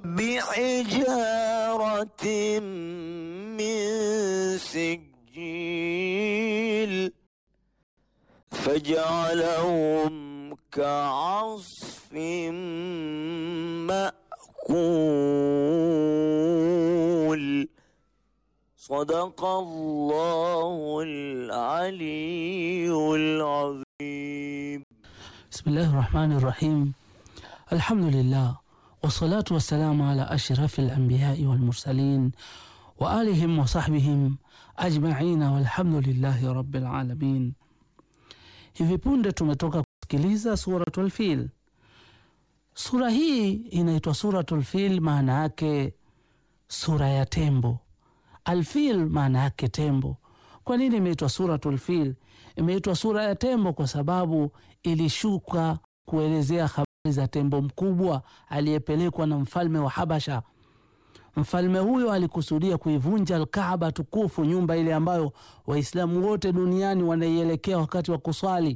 بحجارة من سجيل فجعلهم كعصف مأكول صدق الله العلي العظيم بسم الله الرحمن الرحيم الحمد لله والصلاة والسلام على أشرف الأنبياء والمرسلين وآلهم وصحبihim ajmaina walhamdulillahi rabbil alamin. Hivi punde tumetoka kusikiliza Suratul Fil. Sura hii inaitwa Suratul Fil, maana yake sura ya tembo. Alfil maana yake tembo. Kwa nini imeitwa Suratul Fil? Imeitwa sura ya tembo kwa sababu ilishuka kuelezea habari za tembo mkubwa aliyepelekwa na mfalme wa Habasha. Mfalme huyo alikusudia kuivunja Alkaaba tukufu, nyumba ile ambayo Waislamu wote duniani wanaielekea wakati wa kuswali.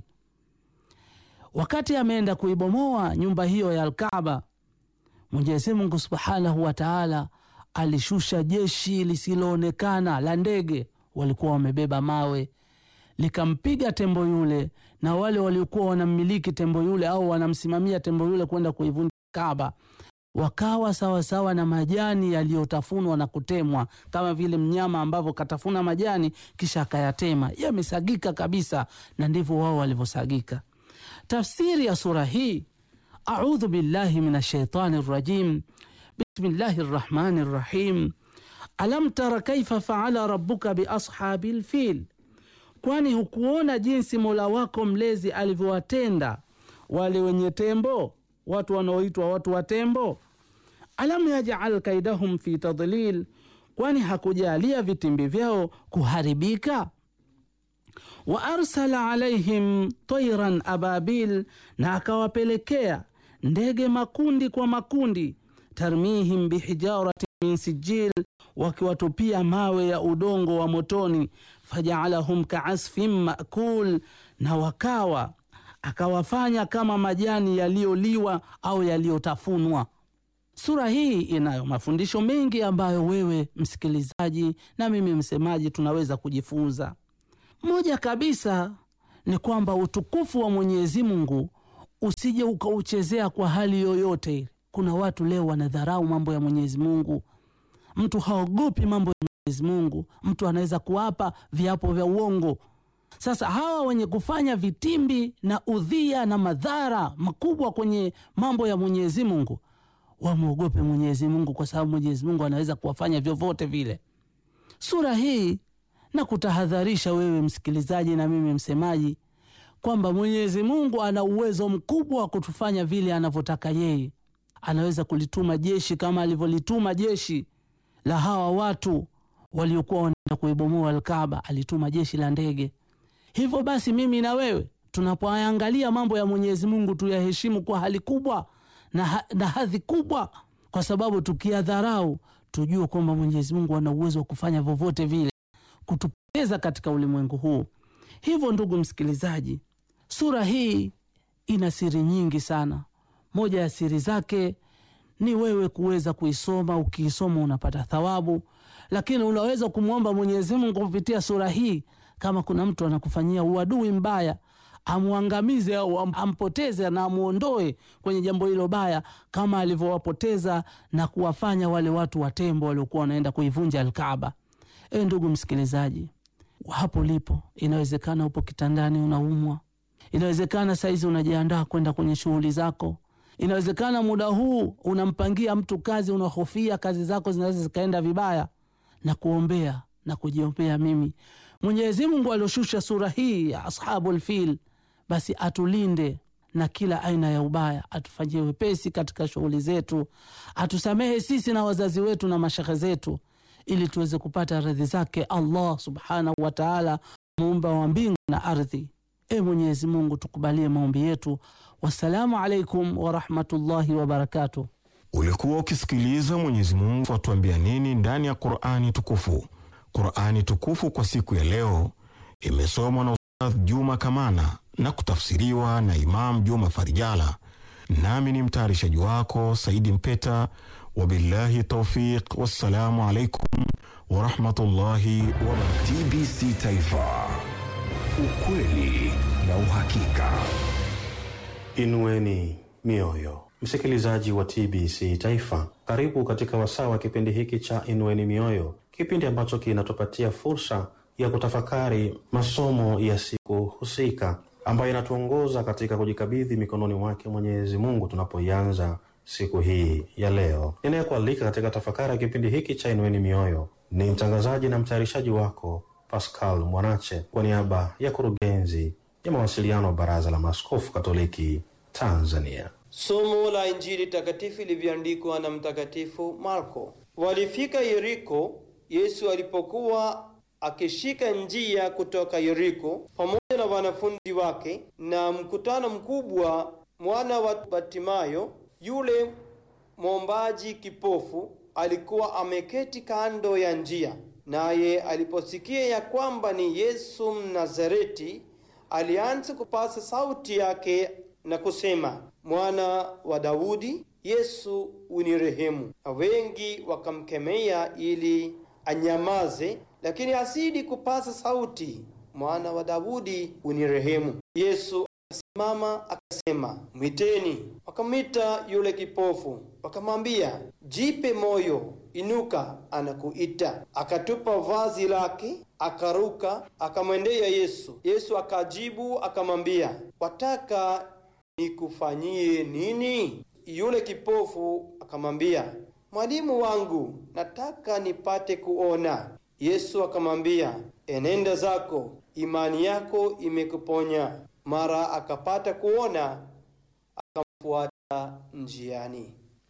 Wakati ameenda kuibomoa nyumba hiyo ya Alkaaba, Mwenyezi Mungu subhanahu wa taala alishusha jeshi lisiloonekana la ndege, walikuwa wamebeba mawe, likampiga tembo yule na wale waliokuwa wanammiliki tembo yule au wanamsimamia tembo yule kwenda kuivunja Kaaba wakawa sawasawa sawa na majani yaliyotafunwa na kutemwa, kama vile mnyama ambavyo katafuna majani kisha akayatema, yamesagika kabisa, na ndivyo wao walivyosagika. Tafsiri ya sura hii, audhu billahi min ashaitani rajim, bismillahi rrahmani rrahim, alam tara kaifa faala rabbuka biashabi lfil, kwani hukuona jinsi mola wako mlezi alivyowatenda wale wenye tembo, watu wanaoitwa watu wa tembo alam yajal kaidahum fi tadlil, kwani hakujalia vitimbi vyao kuharibika. Wa arsala alaihim tairan ababil, na akawapelekea ndege makundi kwa makundi, tarmihim bihijarati min sijil, wakiwatupia mawe ya udongo wa motoni, fajaalahum kaasfin makul, na wakawa akawafanya kama majani yaliyoliwa au yaliyotafunwa. Sura hii inayo mafundisho mengi ambayo wewe msikilizaji na mimi msemaji tunaweza kujifunza. Moja kabisa ni kwamba utukufu wa Mwenyezi Mungu usije ukauchezea kwa hali yoyote. Kuna watu leo wanadharau mambo ya Mwenyezi Mungu, mtu haogopi mambo ya Mwenyezi Mungu, mtu anaweza kuapa viapo vya uongo. Sasa hawa wenye kufanya vitimbi na udhia na madhara makubwa kwenye mambo ya Mwenyezi Mungu wamwogope Mwenyezi Mungu kwa sababu Mwenyezi Mungu anaweza kuwafanya vyovyote vile. Sura hii na kutahadharisha wewe msikilizaji na mimi msemaji kwamba Mwenyezi Mungu ana uwezo mkubwa wa kutufanya vile anavyotaka yeye. Anaweza kulituma jeshi kama alivyolituma jeshi la hawa watu waliokuwa wanaenda kuibomoa Alkaaba, alituma jeshi la ndege. Hivyo basi, mimi na wewe tunapoangalia mambo ya Mwenyezi Mungu tuyaheshimu kwa hali kubwa na, ha na hadhi kubwa, kwa sababu tukiyadharau tujue kwamba Mwenyezi Mungu ana uwezo wa kufanya vyovyote vile kutupoteza katika ulimwengu huu. Hivyo ndugu msikilizaji, sura hii ina siri nyingi sana. Moja ya siri zake ni wewe kuweza kuisoma. Ukiisoma unapata thawabu, lakini unaweza kumwomba Mwenyezi Mungu kupitia sura hii, kama kuna mtu anakufanyia uadui mbaya amwangamize au ampoteze na amwondoe kwenye jambo hilo baya, kama alivyowapoteza na kuwafanya wale watu wa tembo waliokuwa wanaenda kuivunja Alkaaba. E ndugu msikilizaji, hapo lipo, inawezekana upo kitandani unaumwa, inawezekana saizi unajiandaa kwenda kwenye shughuli zako, inawezekana muda huu unampangia mtu kazi, unahofia kazi zako zinaweza zikaenda vibaya, na kuombea na kujiombea mimi Mwenyezi Mungu alioshusha sura hii ya Ashabul Fil basi atulinde na kila aina ya ubaya, atufanyie wepesi katika shughuli zetu, atusamehe sisi na wazazi wetu na mashehe zetu, ili tuweze kupata radhi zake Allah subhanahu wa taala, muumba wa mbingu na ardhi. E Mwenyezi Mungu, tukubalie maombi yetu. Wassalamu alaikum warahmatullahi wabarakatuh. Ulikuwa ukisikiliza Mwenyezi Mungu atuambia nini ndani ya Qur'ani tukufu. Qur'ani tukufu kwa siku ya leo imesomwa na Ustadh Juma Kamana na kutafsiriwa na Imam Juma Farijala nami ni mtayarishaji wako Saidi Mpeta. Wabillahi taufiq, wassalamu alaikum warahmatullahi wabarakatuh. TBC Taifa, ukweli na uhakika. Inueni mioyo, msikilizaji wa TBC Taifa, karibu katika wasaa wa kipindi hiki cha Inueni Mioyo, kipindi ambacho kinatupatia fursa ya kutafakari masomo ya siku husika ambayo inatuongoza katika kujikabidhi mikononi mwake Mwenyezi Mungu tunapoianza siku hii ya leo. Ninayekualika katika tafakari ya kipindi hiki cha Inueni Mioyo ni mtangazaji na mtayarishaji wako Pascal Mwanache kwa niaba ya kurugenzi ya mawasiliano wa Baraza la Maaskofu Katoliki Tanzania. Somo la Injili takatifu ilivyoandikwa na Mtakatifu Marko. Walifika Yeriko Yesu alipokuwa akishika njia kutoka Yeriko pamoja na wanafunzi wake na mkutano mkubwa. Mwana wa Batimayo yule mwombaji kipofu alikuwa ameketi kando ya njia, naye aliposikia ya kwamba ni Yesu Mnazareti, alianza kupasa sauti yake na kusema, mwana wa Daudi, Yesu unirehemu. Na wengi wakamkemea ili anyamaze, lakini asidi kupasa sauti, mwana wa Daudi unirehemu. Yesu akasimama akasema, mwiteni. Wakamwita yule kipofu, wakamwambia, jipe moyo, inuka, anakuita. Akatupa vazi lake, akaruka, akamwendea Yesu. Yesu akajibu akamwambia, wataka nikufanyie nini? Yule kipofu akamwambia, mwalimu wangu, nataka nipate kuona. Yesu akamwambia, enenda zako, imani yako imekuponya. Mara akapata kuona, akamfuata njiani.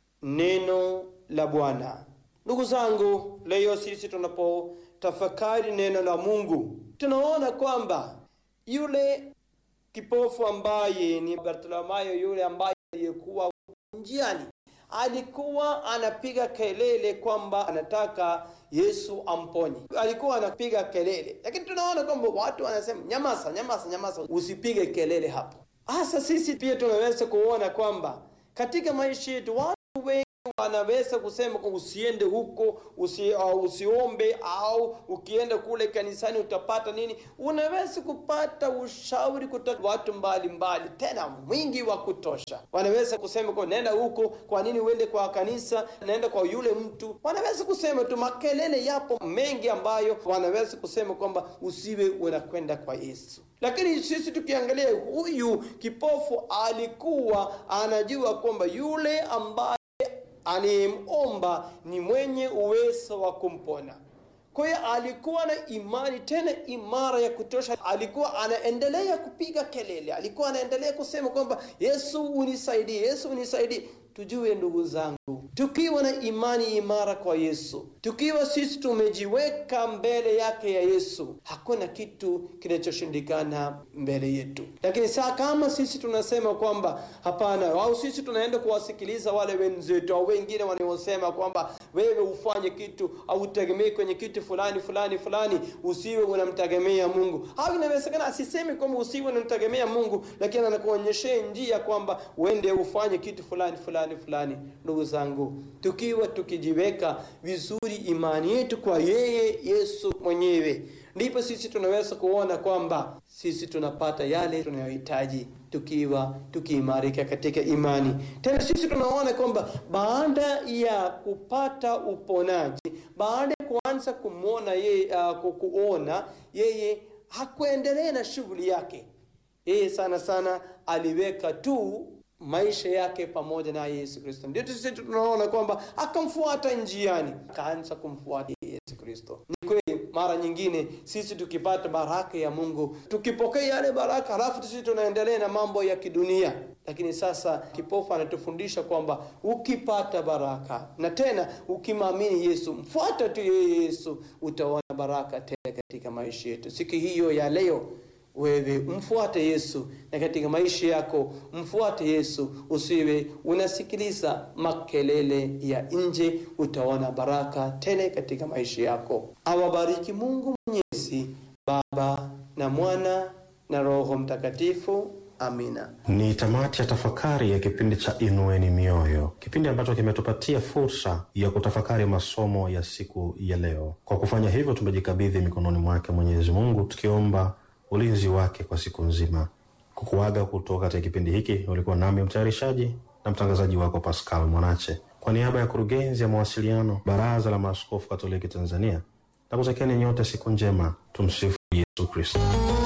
Neno la Bwana. Ndugu zangu, leo sisi tunapotafakari neno la Mungu tunaona kwamba yule kipofu ambaye ni Bartimayo, yule ambaye aliyekuwa njiani, alikuwa anapiga kelele kwamba anataka Yesu amponye. Alikuwa anapiga kelele, lakini tunaona kwamba watu wanasema nyamaza, nyamaza, nyamaza, usipige kelele hapo. Hasa sisi pia tunaweza kuona kwamba katika maisha yetu watu wengi wanaweza kusema kwa usiende huko usi, uh, usiombe au ukienda kule kanisani utapata nini. Unaweza kupata ushauri kutoka watu mbalimbali mbali, tena mwingi wa kutosha. Wanaweza kusema kwa nenda huko, kwa nini uende kwa kanisa, naenda kwa yule mtu. Wanaweza kusema tu, makelele yapo mengi ambayo wanaweza kusema kwamba usiwe unakwenda kwa Yesu. Lakini sisi tukiangalia, huyu kipofu alikuwa anajua kwamba yule ambaye anayemomba ni mwenye uwezo wa kumpona. Kwa hiyo alikuwa na imani tena imara ya kutosha. Alikuwa anaendelea kupiga kelele, alikuwa anaendelea kusema kwamba Yesu unisaidie, Yesu unisaidie. Tujue ndugu zangu, tukiwa na imani imara kwa Yesu, tukiwa sisi tumejiweka mbele yake ya Yesu, hakuna kitu kinachoshindikana mbele yetu. Lakini saa kama sisi tunasema kwamba hapana, au sisi tunaenda kuwasikiliza wale wenzetu au wengine wanaosema kwamba wewe ufanye kitu au utegemee kwenye kitu fulani fulani fulani, usiwe unamtegemea Mungu, au inawezekana asiseme kwamba usiwe unamtegemea Mungu, lakini anakuonyeshea njia kwamba uende ufanye kitu fulani fulani fulani. Ndugu zangu, tukiwa tukijiweka vizuri imani yetu kwa yeye Yesu mwenyewe, ndipo sisi tunaweza kuona kwamba sisi tunapata yale tunayohitaji tukiwa tukiimarika katika imani. Tena sisi tunaona kwamba baada ya kupata uponaji, baada ya kuanza kumwona yeye, uh, kuona yeye hakuendelea na shughuli yake. Yeye sana sana aliweka tu maisha yake pamoja na Yesu Kristo. Ndio sisi tunaona kwamba akamfuata njiani, akaanza kumfuata Yesu Kristo. Ni kweli, mara nyingine sisi tukipata baraka ya Mungu, tukipokea yale baraka, halafu sisi tunaendelea na mambo ya kidunia. Lakini sasa kipofu anatufundisha kwamba ukipata baraka na tena ukimwamini Yesu, mfuata tu yeye Yesu, utaona baraka tena katika maisha yetu. Siku hiyo ya leo wewe mfuate Yesu na katika maisha yako mfuate Yesu, usiwe unasikiliza makelele ya nje. Utaona baraka tele katika maisha yako. Awabariki Mungu Mwenyezi, Baba na Mwana na Roho Mtakatifu. Amina. Ni tamati ya tafakari ya kipindi cha Inueni Mioyo, kipindi ambacho kimetupatia fursa ya kutafakari masomo ya siku ya leo. Kwa kufanya hivyo, tumejikabidhi mikononi mwake Mwenyezi Mungu, tukiomba ulinzi wake kwa siku nzima. Kukuaga kutoka katika kipindi hiki, ulikuwa nami mtayarishaji na mtangazaji wako Pascal Mwanache, kwa niaba ya kurugenzi ya mawasiliano, Baraza la Maaskofu Katoliki Tanzania, na kutakieni nyote siku njema. Tumsifu Yesu Kristo.